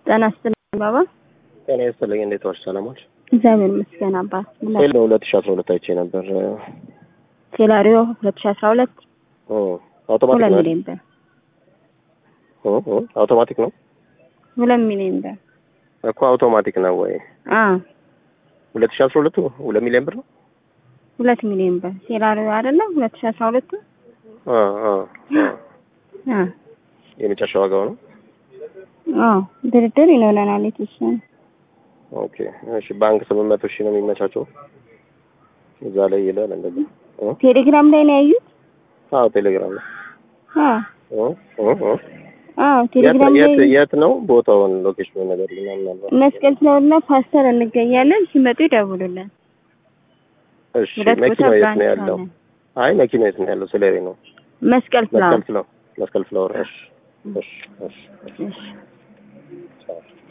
ጤና ይስጥልኝ ባባ። ጤና ይስጥልኝ። እንዴት ዋልሽ? ሰላም ዋልሽ? እግዚአብሔር ይመስገን አባት። ምን ሄሎ ሁለት ሺህ አስራ ሁለት አይቼ ነበር። ሴላሪዮ ሁለት ሺህ አስራ ሁለት ኦ አውቶማቲክ ሁለት ነው ሚሊዮን ብር ኦ ኦ አውቶማቲክ ነው ሁለት ሚሊዮን ብር እኮ አውቶማቲክ ነው ወይ? አ ሁለት ሺህ አስራ ሁለቱ ሁለት ሚሊዮን ብር ነው። ሁለት ሚሊዮን ብር ሴላሪዮ አይደለም ሁለት ሺህ አስራ ሁለቱ አ አ አ አ የመጨረሻ ዋጋው ነው። አዎ ድርድር ይኖረናል የተወሰነ ኦኬ እሺ። ባንክ ስምንት መቶ ሺህ ነው የሚመቻቸው እዛ ላይ ይላል እንደዚህ። ኦ ቴሌግራም ላይ ነው ያዩት። አዎ ቴሌግራም ነው። አ ኦ ኦ ኦ አዎ የት ቴሌግራም ላይ የት የት ነው ቦታውን ሎኬሽኑ ነገር ምናምን አልባት። መስቀል ፍላወርና ፓስተር እንገኛለን። ሲመጡ ይደውሉልን። እሺ ሁለት ቦታ መኪናው የት ነው ብራንች ያለው? አለን። አይ መኪናው የት ነው ያለው? ስለሬ ነው መስቀል ፍላወር መስቀል ፍላወር መስቀል ፍላወር። እሺ እሺ እሺ እሺ ቻው